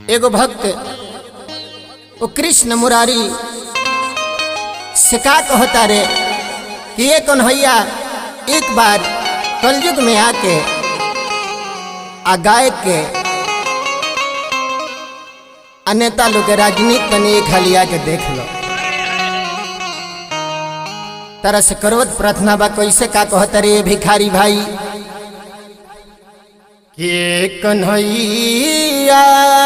एगो भक्त वो कृष्ण मुरारी से का कहता रे कि ये कन्हैया एक बार कलयुग में आके आ गायक के आ नेता लोग के राजनीति तनी एक हाली आके देख लो तरह से करवत प्रार्थना बा कैसे का कहता रे भिखारी भाई के कन्हैया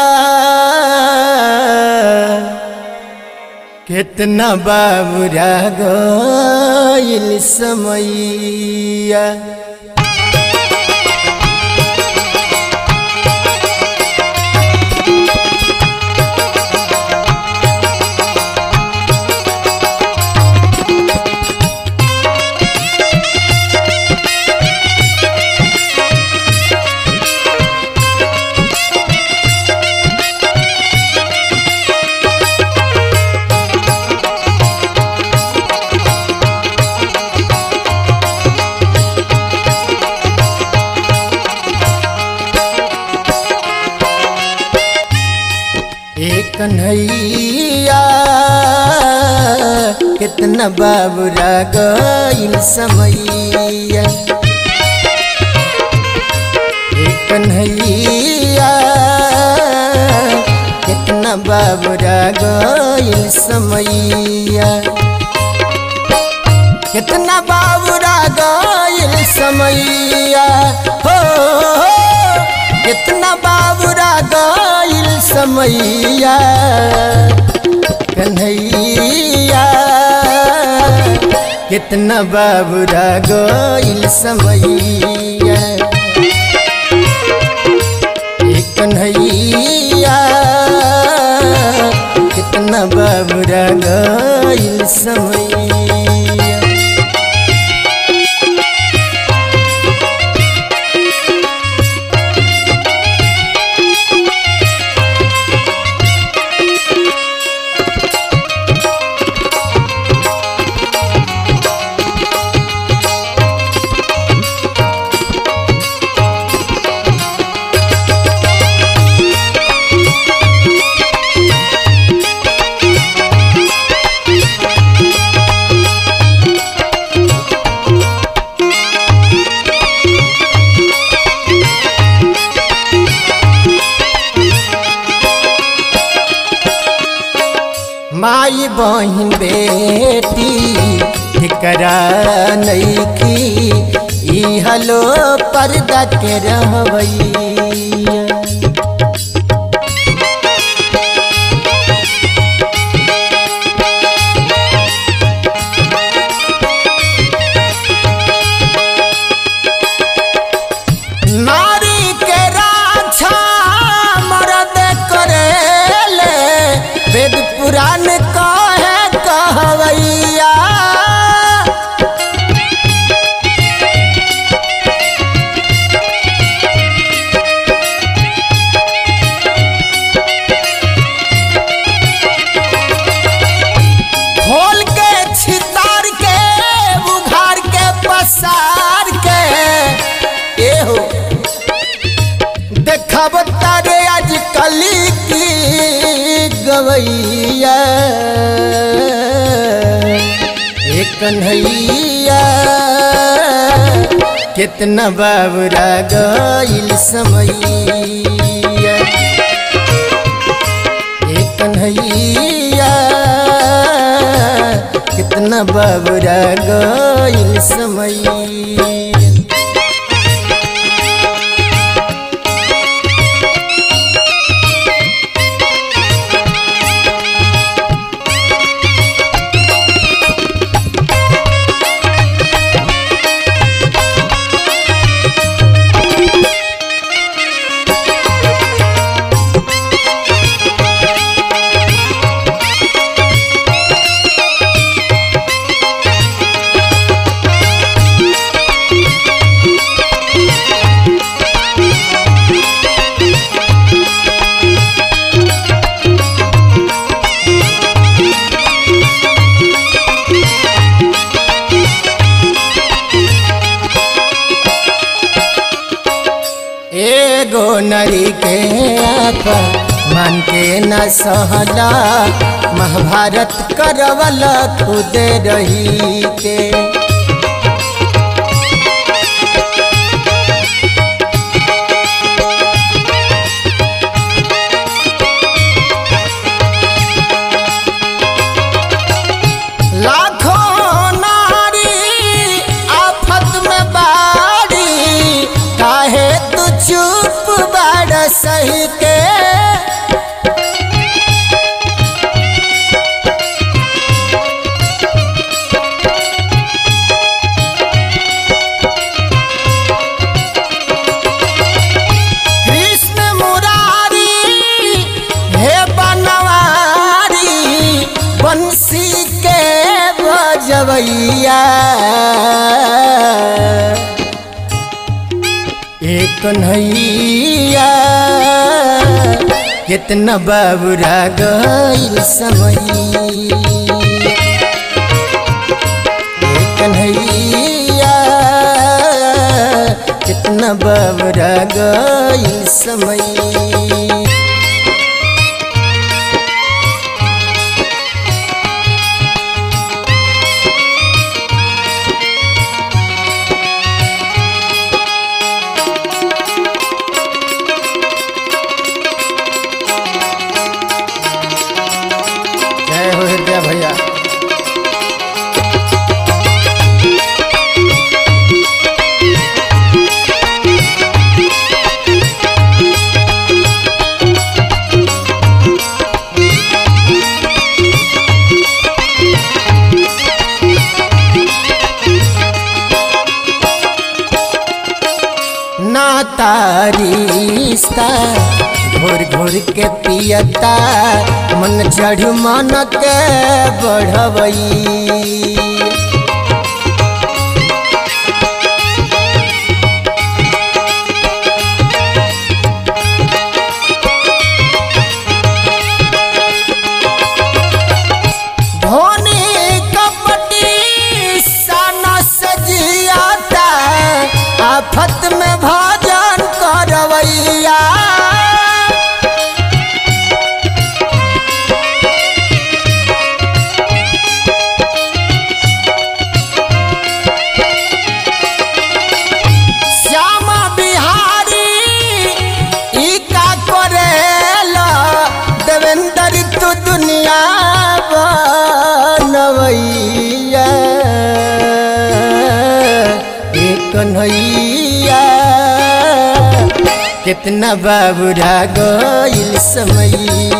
कितना बाबुरा गइल समैया एक कन्हैया कितना बाबुरा गइल समैया एक कन्हैया कितना बाबुरा गइल समैया कितना बाबुरा गइल समैया हो, हो कितना बाबुरा गइल समैया कन्हैया कितना बाबुरा गइल समैया ए कन्हैया कितना बाबुरा गइल समैया माई बहिन बेटी ठिकरा नईखी ई हलो पर्दा के रहवैया नारी के राछा मरद करेले वेद पुराण कहे कहवैया खोल के छितार के बुघार के पसार के एहो देखब तारे आज कली की गवैया ए कन्हैया कितना बाबुरा गइल समैया ए कन्हैया कितना बाबुरा गइल समैया एगो नरी के आप मान के न सहला महाभारत करवल खुद रही के लाखों नारी आफत में बाड़ी काहे तू चुप बाड़ सही के कृष्ण मुरारी हे बनवारी बंसी के बजवैया एक कन्हैया कितना बाबुरा गईल समय एक कन्हैया कितना बाबुरा गईल समय जय हो हृदय भैया ना तारिस्ता घोर घोर के पियता मन चढ़ मन के बढ़वई धोनी कपटी सन सजियाता आफत में भजन करवैया श्यामा बिहारी ई का करेला देवेंद्र तू दुनिया बनवैया ए कन्हैया कितना बाबुरा गईल समय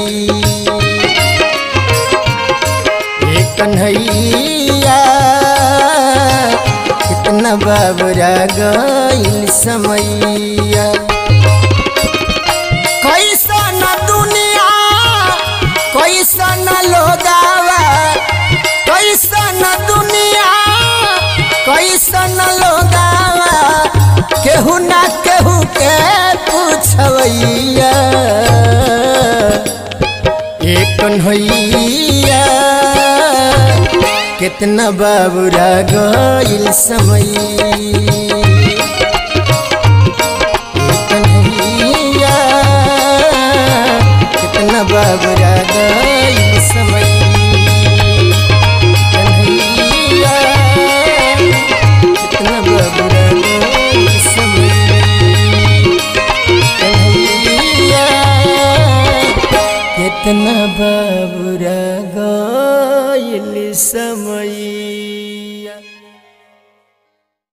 ए कन्हैया कितना बाबुरा गईल समैया कैसन दुनिया कैसन लोगावा कैसन दुनिया कैसन लोगावा केहू ना केहू के पूछवैया एक कन्हैया कितना बाबुरा गईल समय कन्हैया कितना बाबरा गईल समय कन्हैया कितना बाबरा गईल समय कन्हैया कितना बाबरा गईल समय